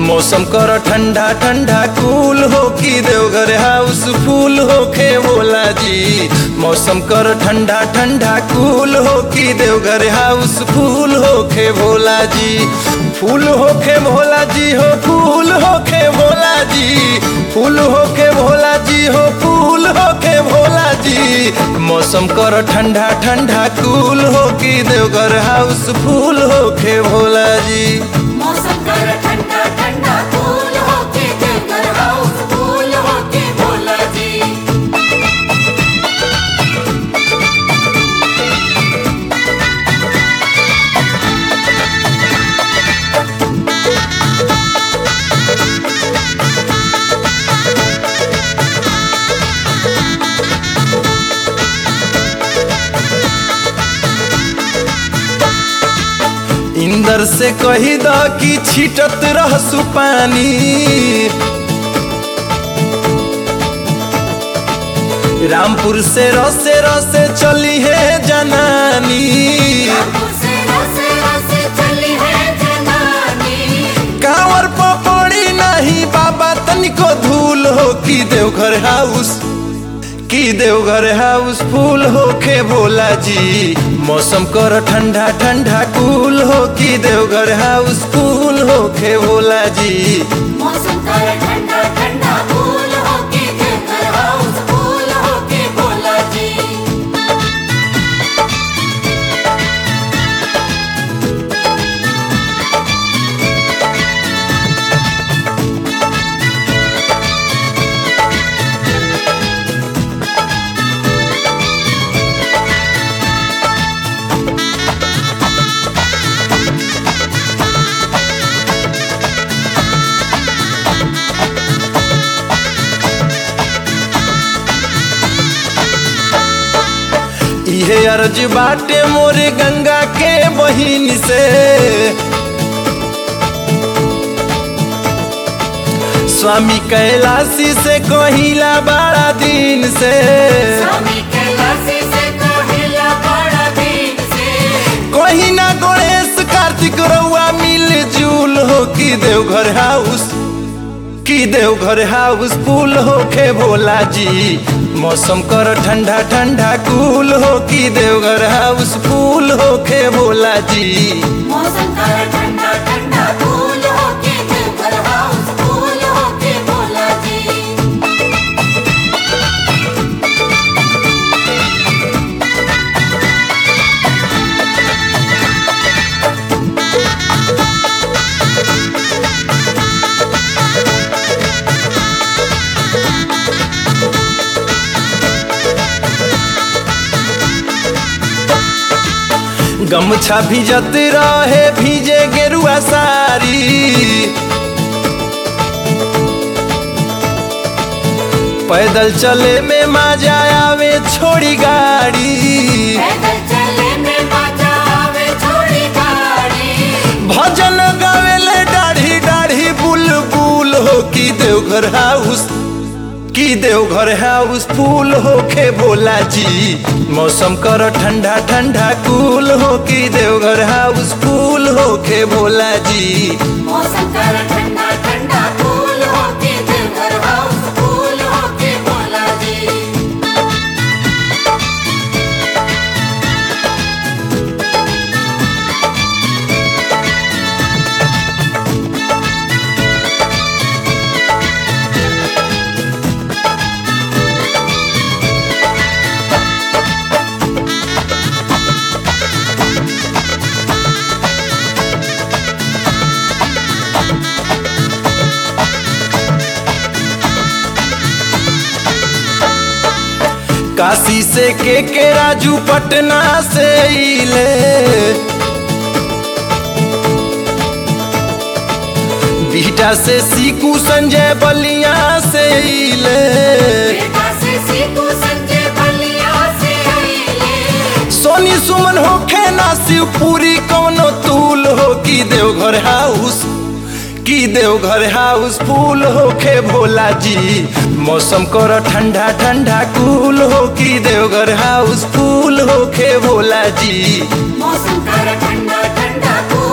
मौसम कर ठंडा ठंडा कूल हो कि देवघर हाउस फूल होखे भोला जी मौसम कर ठंडा ठंडा कूल हो कि देवघर हाउस फूल होखे भोला जी फूल होखे भोला जी हो फूल होखे भोला जी फूल होखे भोला जी हो फूल होखे भोला जी मौसम कर ठंडा ठंडा कूल हो कि देवघर हाउस फूल होखे भोला जी मौसम कर ठंडा ठंडा कूल होके देवघर हाउस फूल होके भोला जी इंदर से कही द कि छिटत रहसु पानी रामपुर से रसे रसे चली है जनानी रामपुर से रसे रसे चली है जनानी कांवर पपड़ी नहीं बाबा तनिको धूल हो कि देवघर हाउस की देवघर हाउस फूल होखे भोला जी मौसम कर ठंडा ठंडा कूल हो कि देवघर हाउस फूल होखे भोला जी मौसम कर ठंडा ठंडा कूल होके देवघर हाउस फूल होके भोला जी इहे अर्ज बाटे मोरे गंगा के बहिन से स्वामी कैलाशी से कहिला बड़ा दिन से स्वामी कैलाशी से कहिला बड़ा दिन से कहीं ना गणेश कार्तिक रउआ मिल जुल हो कि देवघर हाउस कि देवघर हाउस फूल होखे भोला जी मौसम कर ठंडा ठंडा कूल हो कि देवघर हाउस फूल होखे भोला जी मौसम कर ठंडा ठंडा कूल होके देवघर हाउस फूल होके भोला जी गमछा भिजत रहे भीजे गेरुआ सारी पैदल चले में मजा आवे छोड़ी गाड़ी पैदल चले में मजा आवे छोड़ी गाड़ी भजन गावेले दाढ़ी दाढ़ी बुलबुल हो कि देवघर हाउस कि देवघर हाउस फूल होखे भोला जी मौसम कर ठंडा ठंडा कूल हो कि देवघर हाउस फूल होखे भोला जी मौसम कर ठंडा ठंडा कूल होके देवघर हाउस फूल होके भोला जी काशी से के के राजू पटना से इले बीटा से सीकू संजय बलिया से इले बेटा से सीखू संजय बलिया से आइले सोनी सुमन होखे ना शिवपुरी कौनो तूल हो कि देवघर हाउस कि देवघर हाउस फूल होखे भोला जी मौसम कर ठंडा ठंडा कूल हो कि देवघर हाउस फूल होखे भोला जी मौसम कर ठंडा ठंडा कूल